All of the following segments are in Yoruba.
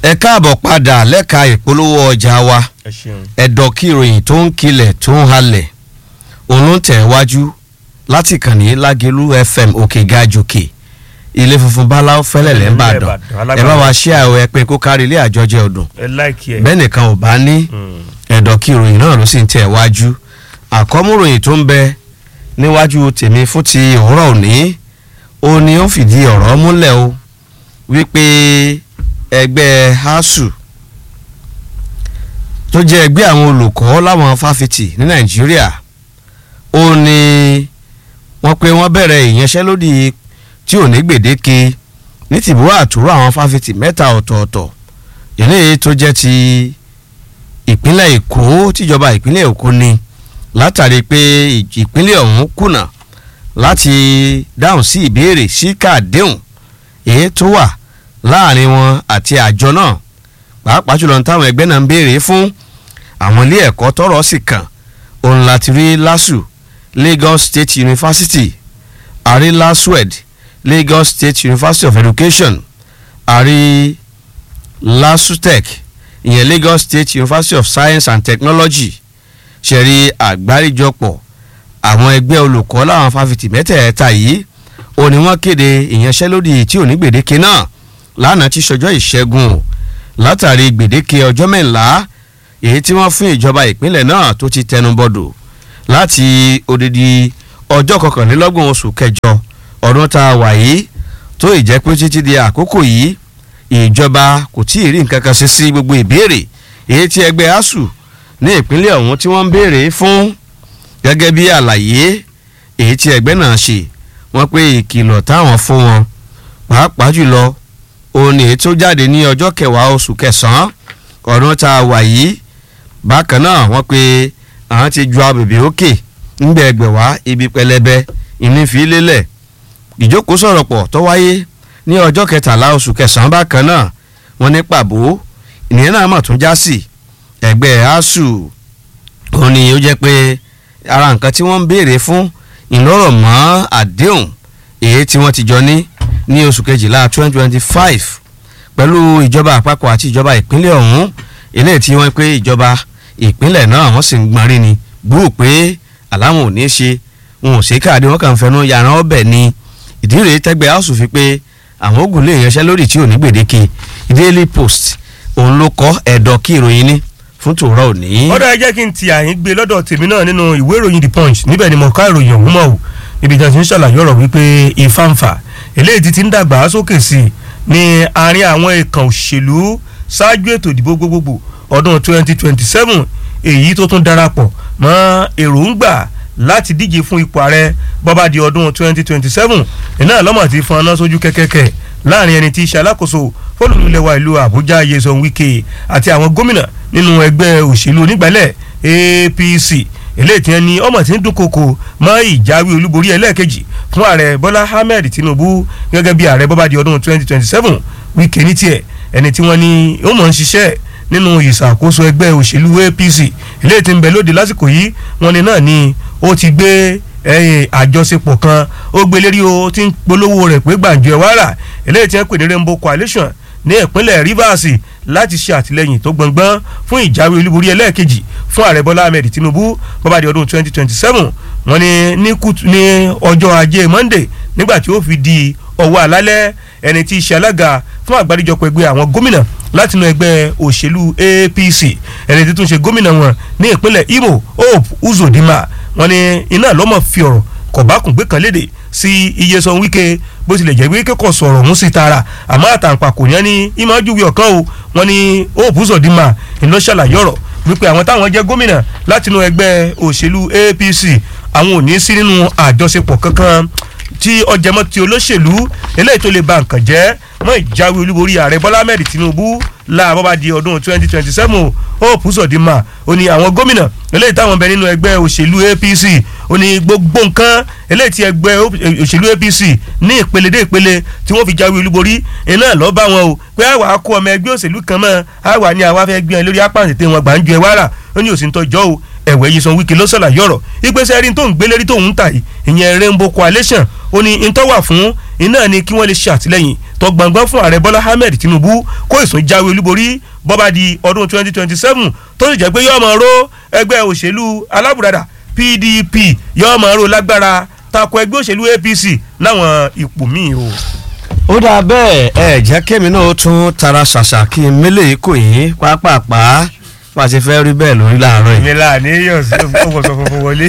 ẹ káàbọ̀ padà lẹ́ka ìpolówó ọjà wa ẹ ṣeun. ẹ̀dọ̀ kí ìròyìn tó ń kilẹ̀ tó ń halẹ̀ òun ló ń tẹ̀ wájú láti kàn ní lágẹ̀lú fm òkè gajòkè ilé funfun báláwo fẹ́lẹ̀lẹ̀ ń bàdàn ẹ bá wa ṣí àwọn ẹpin kó kárí ilé àjọjẹ ọdún ẹ láìkí ẹ. bẹ́ẹ̀ nìkan ò bá ní ẹ̀dọ̀ kí ìròyìn náà ló sì ń tẹ̀ wájú àkọ́múròyìn tó ń bẹ níwájú tèmi fún ti òwúrọ̀ òní ó ní ó fìdí ọ̀rọ̀ múlẹ̀ o wípé ẹgbẹ́ asuu tó jẹ́ ẹgbẹ́ àwọn olùkọ́ láwọn fáfitì ní nàìjíríà ó ní wọ́n pé wọ́n bẹ̀rẹ̀ ìyanṣẹ́lódì tí ò ní gbèdéke ní tìbúrò àtúrò àwọn fáfitì mẹ́ta ọ̀tọ̀ọ̀tọ̀ eléyìí tó jẹ́ ti ìpínlẹ̀ èkó tíjọba ìpínlẹ̀ èkó ni látàrí pé ìpínlẹ̀ ọ̀hún kùnà láti dáhùn sí ìbéèrè sí káàdéhùn èyí tó wà láàrin wọn àti àjọ náà pàápàá jùlọ ní táwọn ẹgbẹ́ náà ń béèrè fún àwọn ilé ẹ̀kọ́ tọ́rọ̀ sì kàn òun láti rí lasu Lagos State University àrí laswed Lagos State University of Education àrí lasutech ìyẹn Lagos State University of Science and Technology ṣẹ̀rí àgbáríjọpọ̀ àwọn ẹgbẹ́ olùkọ́ láwọn fáfitì mẹ́tẹ̀ẹ̀ta yìí ó ní wọ́n kéde ìyanṣẹ́lódì tí ò ní gbèdéke náà lánàá tí sọjọ́ ìṣẹ́gun o látàrí gbèdéke ọjọ́ mẹ́ńlá èyí tí wọ́n fún ìjọba ìpínlẹ̀ náà tó ti tẹnubọ̀dọ̀ láti odidi ọjọ́ kọkànlélọ́gbọ̀n oṣù kẹjọ ọdún tá a wà yìí tó ìjẹ́ pé títí di àkókò yìí ìjọba kò tí ì rí nǹkan kan ṣe sí gbogbo ìbéèrè èyí tí ẹgbẹ́ asuu ní ìpínlẹ̀ ọ̀hún tí wọ́n ń béèrè fún gẹ́gẹ́ bí àlàyé èyí tí ẹgbẹ́ náà ṣe wọ́n pé ìkìlọ̀ táwọn fún wọn pàápàá jùlọ òun ni èyí tó jáde ní ọjọ́ kẹwàá oṣù kẹsàn-án ọdún tá a wà yìí bákan náà wọ́n pé àwọn ti ju abèbè òkè ńgbẹ ẹgbẹ̀wá ibi pẹlẹbẹ ìnífi lélẹ̀ ìjókòó sọ̀rọ̀ pọ̀ tó wáyé ní ọjọ́ kẹtàlá oṣù kẹsàn-án bákan náà wọ́n ní pàbó ìnìyẹn náà mà tún já sí ẹgbẹ́ asuu òun ni ó jẹ́ pé ara nǹkan tí wọ́n ń béèrè fún ìlọ́rọ̀ mọ́ àdéhùn èyí tí wọ́n ti jọ ní ní oṣù kejìlá twenty twenty five pẹ̀lú ìjọba àpapọ̀ àti ìjọba ìpínlẹ̀ ọ̀hún eléyìí tí wọ́n pé ìjọba ìpínlẹ̀ náà wọ́n sì ń gbọ́n rí ni gbúrò pé àláwọn ò ní ṣe wọn ò ṣe káàdé wọn kàn fẹnu yàrá ọbẹ̀ ni ìdí rèé tẹ́gbẹ́ house fi pé àwọn ogun lè yanṣẹ́ lórí tí ò ní gbèdéke daily post òun ló kọ́ ẹ̀dọ̀ kí ìròyìn ní fún tòrọ òní. ọ̀dọ̀ ẹ jẹ́ kí n ti àyín gbé lọ́dọ̀ tèmi náà nínú ìwé ìròyìn the punch níbẹ̀ ni mo ká ìròyìn ọ̀hún mọ̀ o níbi tí a ti ń ṣàlàyé ọ̀rọ̀ wípé ìfàǹfà eléyìí ti ti ń dàgbà sókè sí i ní àárín àwọn ìkàn òṣèlú ṣáájú ètò ìdìbò gbogbogbò ọdún 2027 èyí tó tún darapọ̀ mọ́ èròǹgbà láti díje fún ipò ààrẹ bọ́bá di ọdún 2027 iná lọ́mọ̀ ti fọn aná sójú kẹ́kẹ́kẹ́ láàrin ẹni tí í ṣe alákòóso fólùlùlẹ̀wà ìlú àbújá Nyesom Wike àti àwọn gómìnà nínú ẹgbẹ́ òṣèlú onígbàlẹ̀ APC eléyìí tí wọ́n ní ọmọ tí ń dúnkokò mọ́ ìjáwé olúborí ẹlẹ́ẹ̀kejì fún ààrẹ bọ́lá ahmed tinubu gẹ́gẹ́ bí ààrẹ bọ́bá di ọdún 2027 Wike ní tiẹ̀ ẹni tí wọ́n ní ó mọ̀ ń ṣiṣẹ́ nínú ìṣàkóso ẹgbẹ́ òṣèlú APC eléyìí tí ń bẹ lóde lásìkò yìí wọ́n ní náà ni ó ti gbé àjọṣepọ̀ kan ó gbé lérí o tí ń polówó rẹ̀ pé gbàǹjo ẹ̀ wàrà eléyìí tí wọ́n pè ní Rainbow Coalition ní ìpínlẹ̀ Rivers láti ṣe àtìlẹ́yìn tó gbọ̀ngbọ́n fún ìjáwé olúborí ẹlẹ́ẹ̀kejì fún ààrẹ Bọ́lá Ahmed Tinubu bọ́bá di ọdún 2027 wọ́n ní ní ọjọ́ ajé Monday nígbà tí ó fi di ọwọ́ àlálẹ́ ẹni tí í ṣe alága fún àgbáríjọpọ̀ ẹgbẹ́ àwọn gómìnà látinú ẹgbẹ́ òṣèlú APC ẹni tí tún ṣe gómìnà wọn ní ìpínlẹ̀ Imo Hope Uzodinma wọ́n ní iná lọ́mọ fi ọ̀rọ̀ kọ̀bákùngbé kan léde sí Nyesom Wike bó tilẹ̀ jẹ́ wíkẹ́ kọ̀ sọ̀rọ̀ ọ̀hún sí tara àmọ́ àtàǹpàkò yẹn ní ìmọ̀júwe ọ̀kan o wọ́n ní Hope Uzodinma iná ṣàlàyé ọ̀rọ̀ wípé àwọn táwọn jẹ́ gómìnà látinú ẹgbẹ́ òṣèlú APC àwọn ò ní sí nínú àjọṣepọ̀ kankan tí ọjàmọ́ ti olóṣèlú eléyìí tó lè ba nǹkan jẹ́ mọ́ ìjáwé olúborí ààrẹ bọ́lá ahmed tinubu láàbọ̀ bá di ọdún twenty twenty seven hope uzodinma ó ní àwọn gómìnà eléyìí táwọn bẹ nínú ẹgbẹ́ òṣèlú apc ó ní gbogbo nǹkan eléyìí tí ẹgbẹ́ òṣèlú apc ní ìpele dé ìpele tí wọ́n fi jáwé olúborí iná lọ́ọ́ bá wọn o pé àwa kó ọmọ ẹgbẹ́ òṣèlú kan mọ́ àwa ni àwa fẹ́ gbé wọn lórí apá àtẹ̀tẹ̀ wọn gbà ń ju ẹ wàrà ó ní òsì ń tọ́jọ́ o ẹ̀wẹ̀ yìí san wíkì ló ṣàlàyé ọ̀rọ̀ ìgbésẹ̀ rí tó ń gbélérí tó ń tà yìí ìyẹn rainbow coalition ó ní ìtọ́wà fún iná ni kí wọ́n lè ṣe àtìlẹ́yìn tó gbọ̀ngbọ́n fún ààrẹ bọ́lá ahmed tinubu kó ìsún jáwé olúborí bọ́bá di ọdún 2027 tó sì jẹ́ pé yóò máa ró ẹgbẹ́ òṣèlú alábùradà pdp yóò máa ró lágbára tako ẹgbẹ́ òṣèlú apc láwọn ipò míì o. ó dáa bẹ́ẹ̀ ẹ jẹ́ kémi náà ó tún tara ṣàṣà kí n mélèé kò yín pápápá bá a ṣe fẹ́ rí bẹ́ẹ̀ lórí láàárọ̀ yìí. ìyẹn láàánú yóò sí ọwọ́sọ funfun wọlé.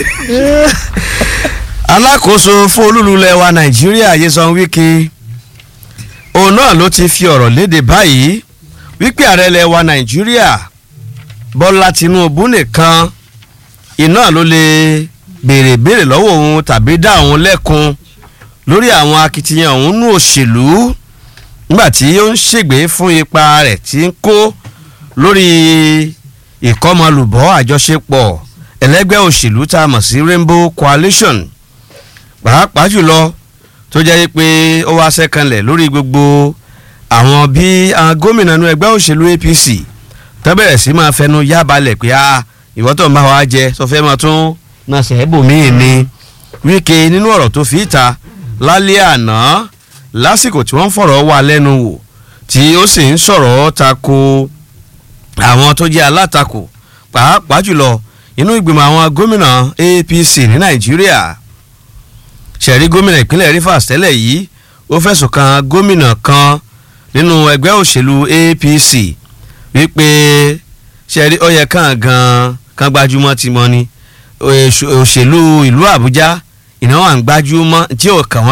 alákòóso fún olúlulẹ̀ wa nàìjíríà Nyesom Wike òun náà ló ti fi ọ̀rọ̀ léde báyìí wípé ààrẹ ilẹ̀ wa nàìjíríà bọ́lá tinubu nìkan iná ló lè béèrè béèrè lọ́wọ́ òun tàbí dá òun lẹ́kun lórí àwọn akitiyan òun nú òṣèlú nígbà tí ó ń ṣègbè fún ipa rẹ̀ tí ń kó lórí ìkọ́mọlùbọ́ àjọṣepọ̀ ẹlẹ́gbẹ́ òṣèlú tá a mọ̀ sí Rainbow Coalition pàápàá jùlọ tó jẹ́ pé ó wá sẹ́kànlẹ̀ lórí gbogbo àwọn bí àwọn gómìnà inú ẹgbẹ́ òṣèlú APC tó bẹ̀rẹ̀ sí máa fẹnu yá balẹ̀ pé a ìwọ́n tó ń bá wa jẹ sọ fẹ́ máa tún náà sẹ́ẹ̀bùmíì ni Wike nínú ọ̀rọ̀ tó fi ìta lálẹ́ àná lásìkò tí wọ́n ń fọ̀rọ̀ wá lẹ́nu wò tí ó sì ń sọ̀rọ̀ tako àwọn tó jẹ́ alátakò pàápàá jùlọ inú ìgbìmọ̀ àwọn gómìnà APC ní Nàìjíríà ṣẹ̀rí gómìnà ìpínlẹ̀ Rivers tẹ́lẹ̀ yìí ó fẹ̀sùn kan gómìnà kan nínú ẹgbẹ́ òṣèlú APC wípé ṣẹ̀rí ó yẹ kàn gan kan gbajúmọ̀ ti mọ́ ni òṣèlú ìlú Àbújá ìnáwó à ń gbajúmọ̀ tí ò kàn wọ́n.